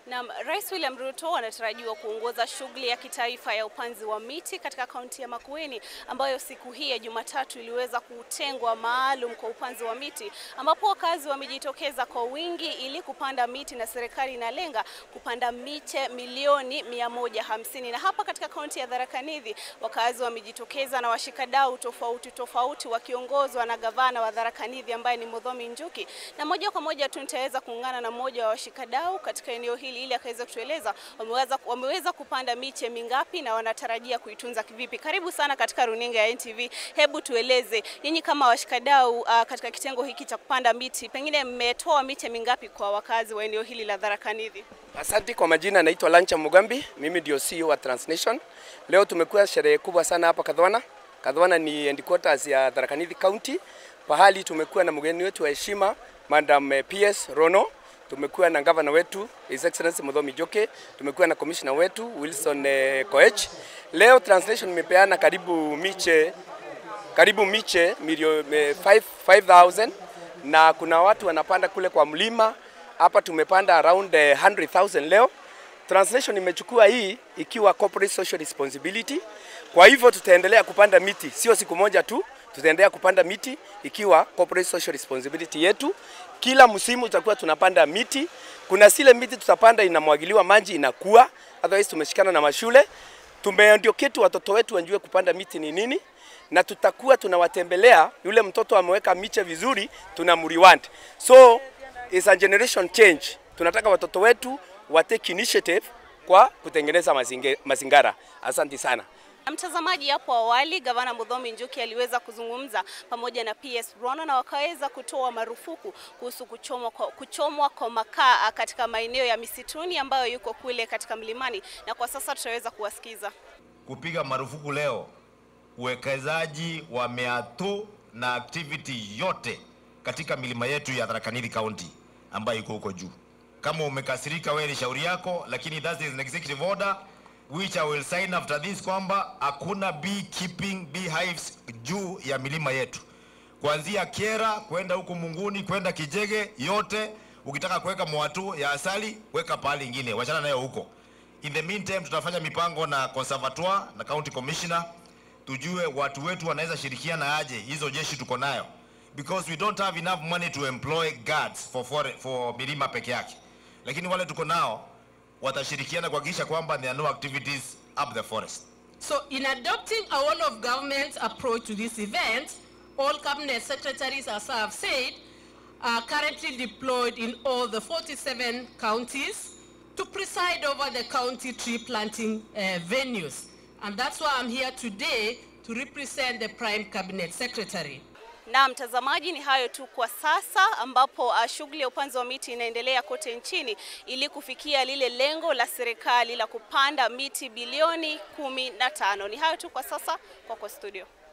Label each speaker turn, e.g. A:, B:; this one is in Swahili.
A: Na Rais William Ruto anatarajiwa kuongoza shughuli ya kitaifa ya upanzi wa miti katika kaunti ya Makueni ambayo siku hii ya Jumatatu iliweza kutengwa maalum kwa upanzi wa miti ambapo wakazi wamejitokeza kwa wingi ili kupanda miti na serikali inalenga kupanda miche milioni mia moja hamsini. Na hapa katika kaunti ya Tharaka Nithi wakazi wamejitokeza na washikadau tofauti tofauti wakiongozwa na gavana wa Tharaka Nithi ambaye ni Muthomi Njuki, na moja kwa moja tu nitaweza kuungana na mmoja wa washikadau katika eneo hili ili akaweza kutueleza wameweza, wameweza kupanda miche mingapi na wanatarajia kuitunza kivipi. Karibu sana katika runinga ya NTV. Hebu tueleze nyinyi kama washikadau uh, katika kitengo hiki cha kupanda miti, pengine mmetoa miche mingapi kwa wakazi wa eneo hili la Tharaka Nithi?
B: Asante kwa majina, naitwa Lancha Mugambi, mimi ndio CEO wa Transnation. Leo tumekuwa sherehe kubwa sana hapa Kadhwana. Kadhwana ni headquarters ya Tharaka Nithi County, pahali tumekuwa na mgeni wetu wa heshima Madam PS Rono, tumekuwa na gavana wetu His Excellency Muthomi Njuki, tumekuwa na commissioner wetu Wilson eh, Koech. Leo Transnation imepeana karibu miche karibu miche milioni 5000 na kuna watu wanapanda kule kwa mlima hapa tumepanda around 100,000 leo. Translation imechukua hii ikiwa corporate social responsibility. Kwa hivyo tutaendelea kupanda miti, sio siku moja tu, tutaendelea kupanda miti ikiwa corporate social responsibility yetu. Kila msimu tutakuwa tunapanda miti. Kuna zile miti tutapanda inamwagiliwa maji inakuwa, otherwise tumeshikana na mashule. Tumeandiketi watoto wetu wajue kupanda miti ni nini na tutakuwa tunawatembelea. Yule mtoto ameweka miche vizuri, tunamreward. So is a generation change. Tunataka watoto wetu wa take initiative kwa kutengeneza mazinge, mazingara. Asante sana.
A: Mtazamaji, hapo awali gavana Muthomi Njuki aliweza kuzungumza pamoja na PS Rono na wakaweza kutoa marufuku kuhusu kuchomwa kwa, kuchomwa kwa makaa katika maeneo ya misituni ambayo yuko kule katika mlimani, na kwa sasa tutaweza kuwasikiza.
C: Kupiga marufuku leo uwekezaji wa meatu na activity yote katika milima yetu ya Tharaka Nithi County ambayo iko huko juu. Kama umekasirika, wewe ni shauri yako, lakini that is an executive order which I will sign after this kwamba hakuna beekeeping beehives juu ya milima yetu, kuanzia Kiera kwenda huku Munguni kwenda Kijege yote. Ukitaka kuweka mwatu ya asali weka pahali ingine, wachana nayo huko. In the meantime, tutafanya mipango na conservatoire na county commissioner, tujue watu wetu wanaweza shirikiana aje hizo jeshi tuko nayo because we don't have enough money to employ guards for, for, for milima peke yake, lakini wale tuko nao watashirikiana kuhakikisha kwamba there are no activities up the forest.
D: So in adopting a one of government approach to this event, all cabinet secretaries, as I have said, are currently deployed in all the 47 counties to preside over the county tree planting uh, venues. And that's why I'm here today to represent the prime cabinet secretary.
A: Na mtazamaji, ni hayo tu kwa sasa, ambapo uh, shughuli ya upanzi wa miti inaendelea kote nchini ili kufikia lile lengo la serikali la kupanda miti bilioni kumi na tano. Ni hayo tu kwa sasa, kwako studio.